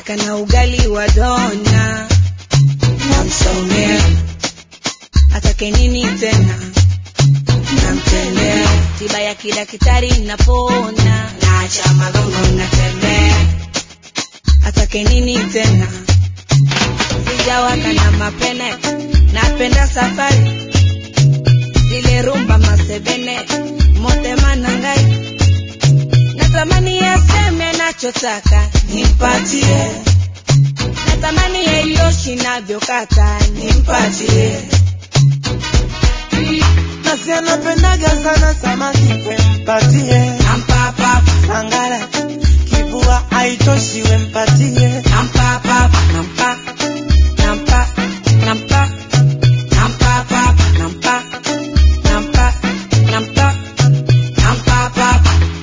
nataka na ugali wa dona namsomea atake nini tena namtendea tiba ya kidaktari napona naacha magongo natembea atake nini tena sijawaka na mapene napenda safari zile rumba masebene mote manangai natamani yaseme nachotaka nimpatie natamani yeyoshi navyokata nimpatie nasi anapendaga sana samaki wempatie nampapapa sangara kibua haitoshi wempatie nampapapa nampa nampa nampa nampapapa nampa nampa nampa nampapapa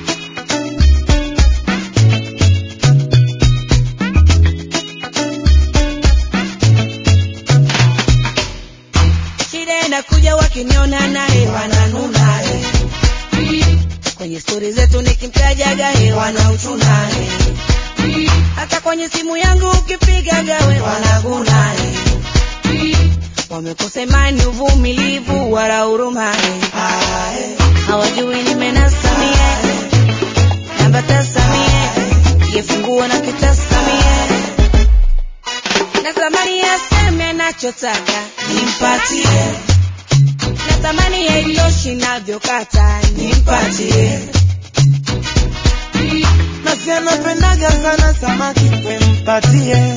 shida inakuja wakiniona naye wananuna eh. kwenye stori zetu nikimtajaga he wanauchuna eh. hata kwenye simu yangu ukipigaga we wanaguna eh. wamekosa imani uvumilivu wala huruma eh. Ah, eh, hawajui nimenasamie namba tasamie kifunguo na kitasamie natamani yaseme anachotaka nimpatie natamani yailoshi navyokata nimpatie nasi anapendaga sana samaki wempatie